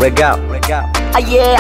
Rega. Rega. Ah, yeah.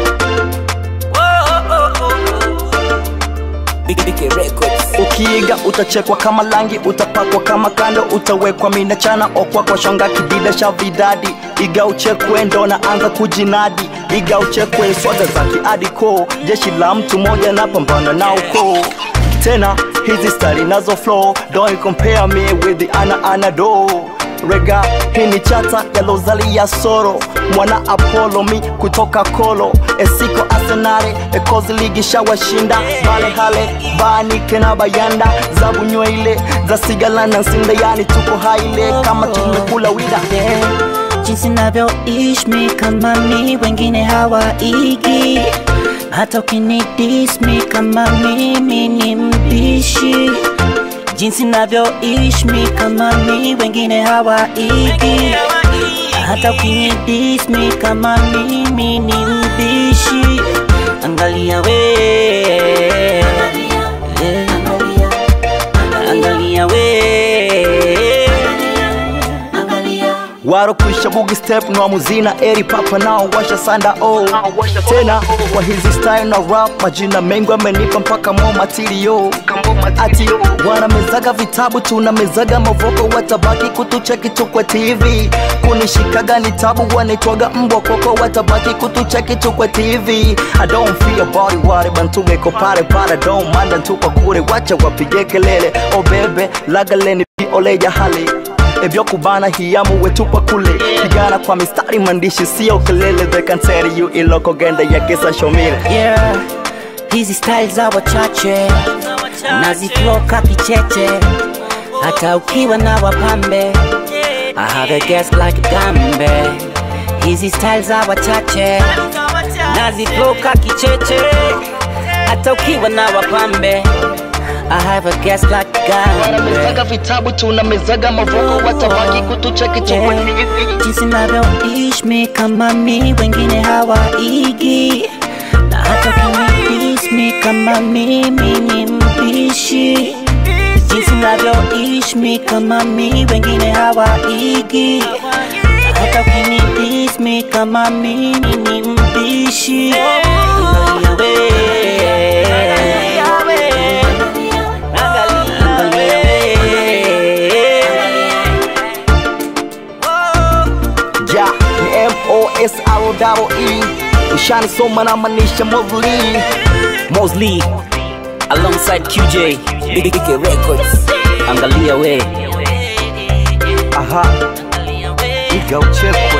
Ukiiga utachekwa kama langi, utapakwa kama kando, utawekwa mina chana okwa kwa shanga kidida cha vidadi. Iga uchekwe ndo naanza kujinadi, iga uchekwe swaga za kiadiko, jeshi la mtu moja na pambana na ukoo tena hizi stari nazo flow don't compare me with the ana anado rega hii ni chata yalozalia soro mwana apollo mi kutoka kolo esiko asenare ekozi ligi shawashinda bale hale banike na bayanda za bunyweile za sigala na nsinda yani tuko haile kama tumekula wida yeah. jinsi navyoishi mi kama mi wengine hawaigi hata ukinidis mi kama mimi ni mbishi jinsi navyoishi mi kama mi wengine hawaigi hata ukinidis mi kama mimi ni mbishi angalia we yeah. angalia we waro kuisha bugi step na muzina eri papa nao washa sanda oh. tena kwa hizi style na rap majina mengi amenipa mpaka mo matirio ati wanamezaga vitabu tunamezaga mavoko watabaki kutucheki tu kwa tv kunishikaga ni tabu wanaitwaga mbwa koko watabaki kutucheki tu kwa tv i don't feel about it wale bantugeko pale pale don't manda tupa kure wacha wapige kelele oh bebe lagaleni oleja hali ebyokubana hiyamu wetupa kule pigana kwa mistari mandishi sio kelele they can tell you iloko genda ya kisa shomile yeah. hizi style za wachache nazifloka kicheche hata ukiwa na wapambe I have a guest like gambe hizi style za wachache nazifloka kicheche hata ukiwa na wapambe I have a guest like gambe wanamezaga vitabu tunamezaga mavoko watabaki kutucheki tu kwa TV. jinsi navyoishi mi kama mi wengine hawaigi na hata kunidis mi kama mimi ni mbishi jinsi navyoishi mi kama mi wengine hawaigi na hata kunidis mi kama mimi ni mbishi Angalia we. Angalia we. ja ni mosr ushani soma na manisha mozli Mosley alongside QJ Big Big Records. Angalia we. aha iga uchekwa